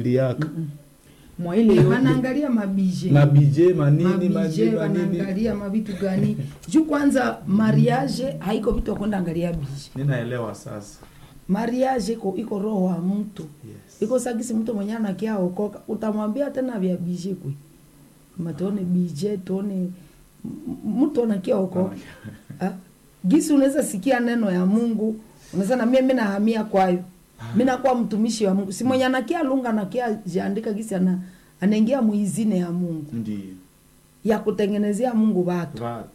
banaangaliaka mwa ile yote wanaangalia mabije mabije manini mabije manini manini wanaangalia mavitu gani juu kwanza mariage haiko vitu wakwenda angalia bije ninaelewa sasa mariage iko iko roho wa mtu yes. iko sagisi mtu mwenye anakia okoka utamwambia tena vya bije kwe matuone bije tuone m- mtu anakia okoka Ah, gisi unaweza sikia neno ya mungu unaweza na mimi nahamia kwayo mi nakuwa mtumishi wa mungu si mwenye anakia lunga anakia jiandika gisi ana, anaingia muizine ya mungu ndio ya kutengenezea mungu watu watu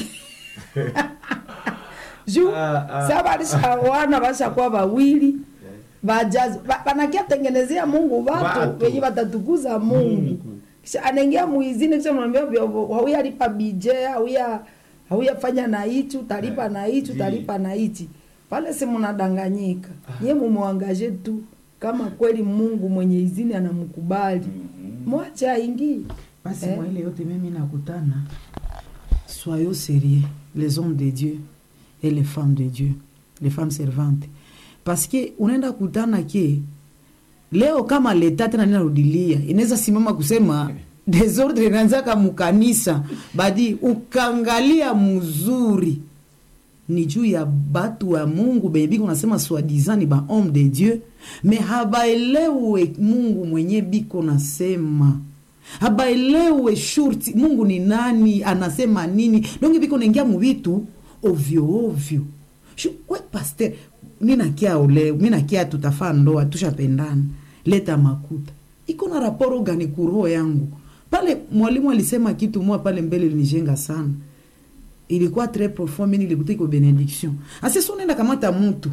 juu Ah, ah. sa balishawana bashakuwa bawili bajazi ba- banakia tengenezea mungu watu Watu. wenye watatukuza mungu Mungu. kisha anaingia muizini kisha mnaambia hauya lipa bije hauya hauya fanya na hichi utalipa na hichi Ndi. utalipa na hichi pale si mnadanganyika ye mumwangaje tu kama kweli mungu mwenye izini anamkubali mwache aingie basi Eh. mwa ile yote mimi nakutana soyons sérieux les hommes de dieu et les femmes de dieu les femmes servantes parce que unaenda kutana ke leo kama leta tena ninarudilia inaweza simama kusema desordre inaanzaka mukanisa badi ukangalia mzuri ni juu ya batu wa mungu benye biko nasema swadizan ni ba homme de dieu me habaelewe mungu mwenye biko nasema habaelewe shurti mungu ni nani anasema nini donge biko naingia muvitu ovyo ovyo Shu- we paster minakia ole minakia tutafaa ndoa tushapendana leta makuta iko na raporo gani kuroho yangu pale mwalimu alisema kitu moja pale mbele linijenga sana ilikuwa tres profond mini ilikuta iko benediction asesi unaenda kamata mtu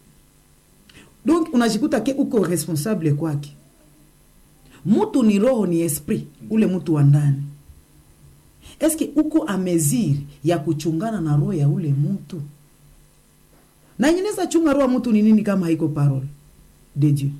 donc unajikuta ke uko responsable kwake mutu ni roho ni esprit ule mtu wa ndani eske uko ameziri ya kuchungana na roho ya ule mtu na nyineza chunga roho ya mtu ni nini kama haiko parole de dieu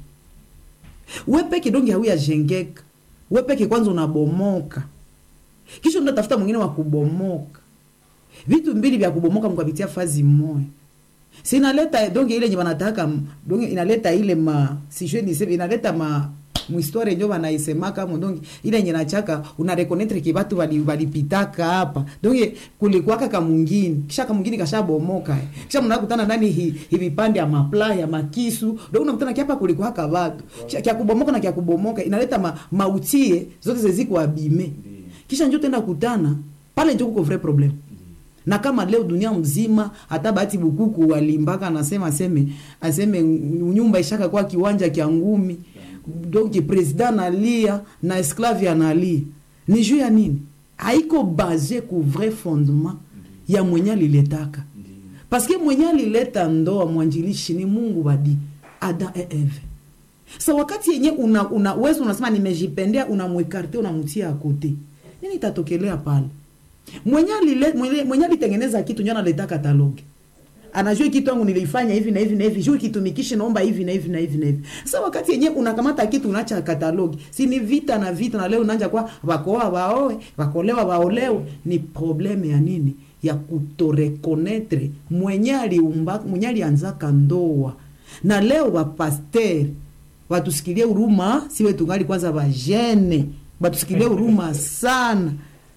we peke donge hauya jengeka we peke kwanza unabomoka kisha unatafuta mwingine wa kubomoka vitu mbili vya kubomoka mkapitia fazi moya sinaleta donge ile nye wanataka donge inaleta ile ma sijue niseme inaleta ma mhistoire njo banaisemaka mo donge ile nye nachaka unarekonetre ke batu bali- balipitaka hapa donge kulikuwaka kamungini kisha kamungini kashabomoka eh. kisha mnakutana ndani hi, hivipande ya mapla ya makisu donge unakutana kiapa kulikuwaka batu Kisha kya kubomoka na kya kubomoka inaleta ma, mautie zote zeziko abime kisha njo tenda kutana pale njo kuko vrai problème na kama leo dunia mzima hata bahati bukuku walimbaka anasema aseme aseme nyumba ishaka kwa kiwanja kya ngumi donc president analia na esclave analia ni juu ya nini haiko base ku vrai fondement ya mwenye aliletaka paske mwenye alileta ndoa mwanjilishi ni mungu badi ada e eve sa wakati yenye una, una wezi unasema nimejipendea unamwekarte unamtia akote nini itatokelea pale mwenye alile- mwenye- mwenye alitengeneza kitu njo analeta katalogi anajua kitu yangu nilifanya hivi na hivi na hivi juu kitumikishi naomba hivi na hivi na hivi na hivi sasa wakati yenye unakamata kitu unacha katalogi si ni vita na vita na leo unaanja kwa wakoa waoe wakolewa waolewe ni probleme ya nini ya kutorekonetre mwenye aliumba mwenye alianzaka ndoa na leo wapasteri watusikilie huruma siwe tungali kwanza vajene batusikilie huruma sana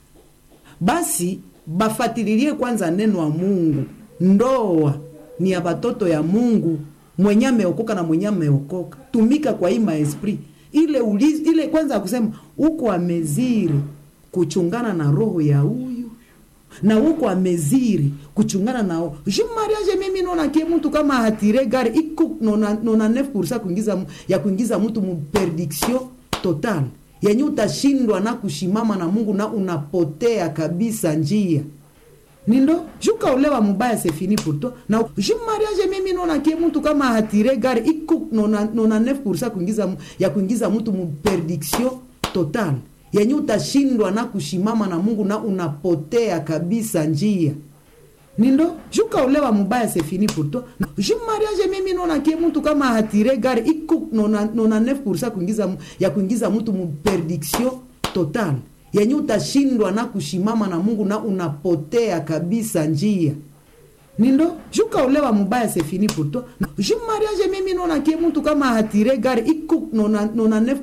basi bafatililie kwanza neno wa mungu ndoa ni ya batoto ya mungu mwenye ameokoka na mwenye ameokoka tumika kwa hii maesprit ile ulizi, ile kwanza ya kusema uko ameziri kuchungana na roho ya huyu na uko ameziri kuchungana na ju mariage mimi naona kie mtu kama hatire gari iko nona, nona 9% kuingiza mu- ya kuingiza mtu mu perdiction total yenye utashindwa na kushimama na mungu na unapotea kabisa njia nindo jukaolewa mubaya c'est fini pour toi na ju mariage mimi naona kie mtu kama hatire gari iko nona, nona 9% kuingiza mu- ya kuingiza mtu mu perdiction total yenye utashindwa na kushimama na mungu na unapotea kabisa njia nindo jukaolewa mubaya c'est fini pour toi ju mariage mimi naona kie mtu kama hatire gari iko nona, nona 9% kuingiza mu- ya kuingiza mtu mu perdiction total yenye utashindwa na kushimama na mungu na unapotea kabisa njia nindo jukaolewa mubaya c'est fini pour toi ju mariage mimi naona kie mtu kama hatire gari iko nona, nona 9